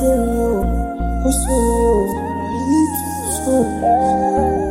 sou, eu sou, eu sou.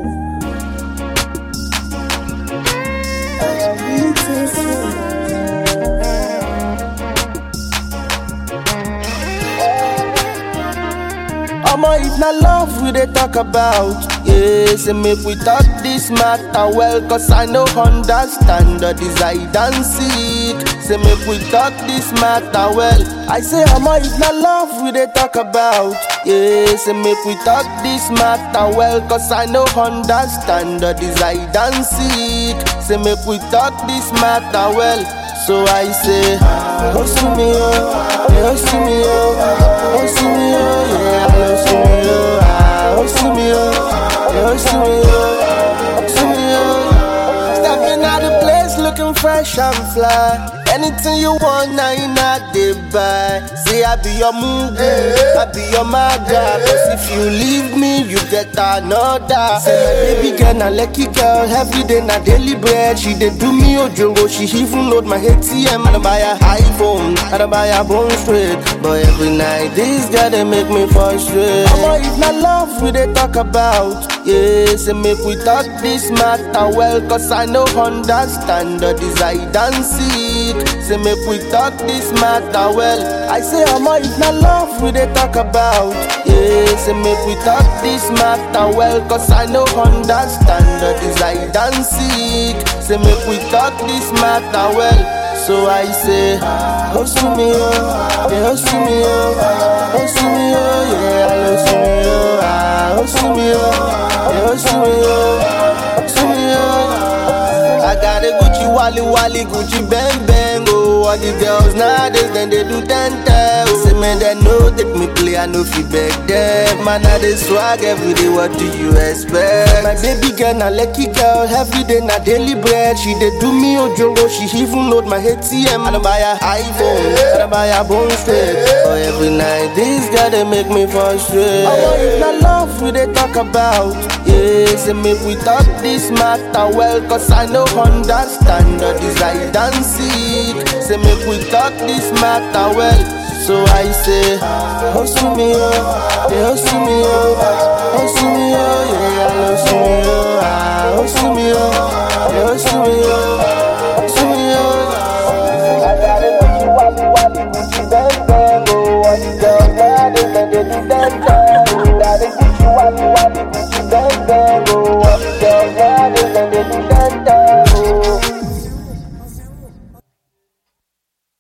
Omo, if na love we dey talk about, yeah, say make we talk this matter well, cause I no understand the desire and seek. Say make we talk this matter well. I say, Omo, if na love we dey talk about, yeah, say make we talk this matter well, cause I no understand the desire and seek. Say make we talk this matter well. So I say, oh, see me, oh, yeah, oh, see me, oh, oh, see me, oh, yeah, oh, see me, oh, ah, oh, see me, oh, yeah, oh, see me, oh, oh, see me, oh. Stepping out the place looking fresh and fly. Anything you want, now you not they buy. Say I be your movie, I be your maga. Cause if you leave me, you get another. Say my baby girl, na lucky girl. Every day na daily bread. She dey do me ojongo. She even load my ATM. I don't buy a iPhone, I don't buy a bone straight. But every night, this girl they make me frustrate. Omo, if na love we dey talk about, yeah, say make we talk this matter well. Cause I no understand the desire and seek. Say make we talk this matter well. I say Omo, if na love we dey talk about, yeah, say make we talk this matter well. Cause I no understand the desire and seek. Say make we talk this matter well. So I say, oh see me oh, yeah, oh see me oh, oh see me oh, yeah, oh see me oh, ah, oh see me oh, yeah, oh see me oh, oh see me oh. I got a Gucci Wally Wally Gucci Bang Bang oh, all the girls nowadays then they do ten ten. Oh. Say man they know take me play, I know fi beg them. Man I dey swag every day, what do you expect? My baby girl na lucky girl, every day na daily bread. She dey do me ojongo, she even load my ATM. I don't buy a iPhone, I don't buy a bone straight. But every night this girl they make me frustrate. I want if na love we dey talk about, yeah. Say make we talk this matter well, cause I no understand the desire and seek. Say make we talk this matter well. So I say, oh see me oh, yeah, oh see me oh, oh see me oh, yeah, oh see me oh, ah, oh see me oh, yeah, oh see me oh.